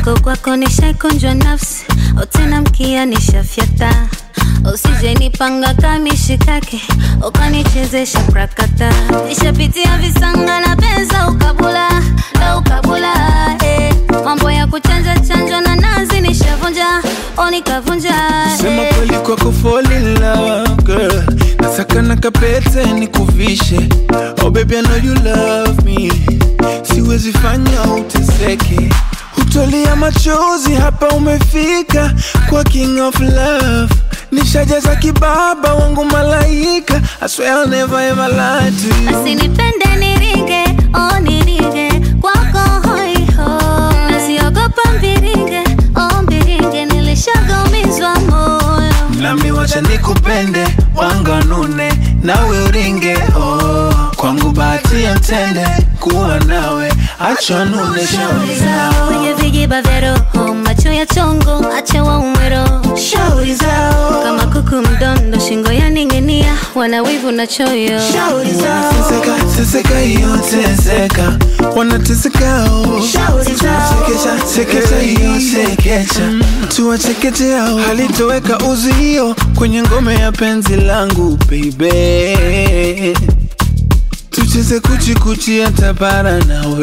mwenzako kwako nishaikunjwa nafsi otena mkia nishafyata usije nipanga kamishikake ukanichezesha prakata nishapitia visanga na pesa ukabula la ukabula eh. mambo ya kuchanja chanjwa na nazi nishavunja o nikavunja Sema eh. kweli kwako fall in love girl Nasaka na kapete nikuvishe Oh baby I know you love me Siwezi fanya uteseke Hutolia machozi hapa umefika Kwa king of love Nishajaza kibaba wangu malaika I swear I'll never ever lie to you asinipende niringe o niringe kwako hoiho nasiogopa mbiringe o mbiringe nilishagamizwa moyo Nami wacha nikupende wanganune nawe uringe oh. Kwangu bahati ya mtende kuwa nawe acha nune shauri zao kwenye vijiba vya roho macho ya chongo acha waumwero shauri zao kama kuku mdondo shingo yaning'inia wana wivu na choyo shauri zao teseka teseka hiyo teseka wanateseka oh. Shauri zao. Sekesha sekesha hiyo sekesha tuwachekeche hao halitoweka uzio kwenye ngome ya penzi langu baby tucheze kuchikuchi hata para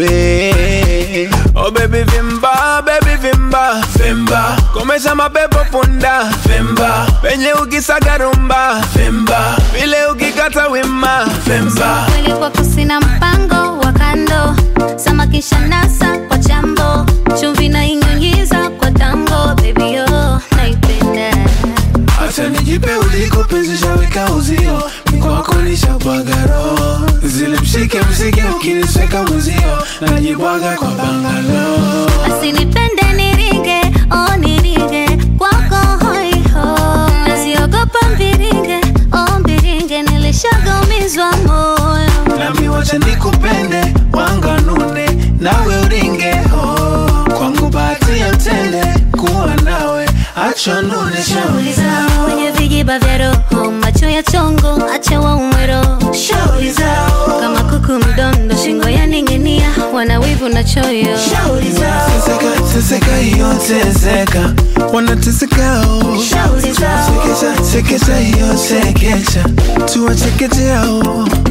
nawe oh baby vimba baby vimba vimba komesha mapepo punda vimba penye ukisaga rumba vimba vile ukikata wima vimba kweli kwako sina mpango wa kando samakisha nasa kwa chambo chumvi na inyunyiza kwa tango baby yo naipenda Acha nijipe uliko penzi shaweka uzio Mikwako nishabwaga roho Zile mshike mshike ukinisweka mwenzio Najibwaga kwa bangalo asinipende niringe o niringe kwako hoiho nasiogopa mbiringe o mbiringe nilishagamizwa moyo Nami wacha nikupende wanganune nawe uringe oh. Kwangu bahati ya mtende kuwa nawe Acha nune shauri zao kwenye vijiba vya roho macho ya chongo acha waumwero Shauri zao kama kuku mdondo shingo yaning'inia wana wivu na choyo Shauri zao Teseka teseka hiyo teseka Wanateseka oh. Shauri zao. Sekesha sekesha hiyo sekesha Tuwachekeche hao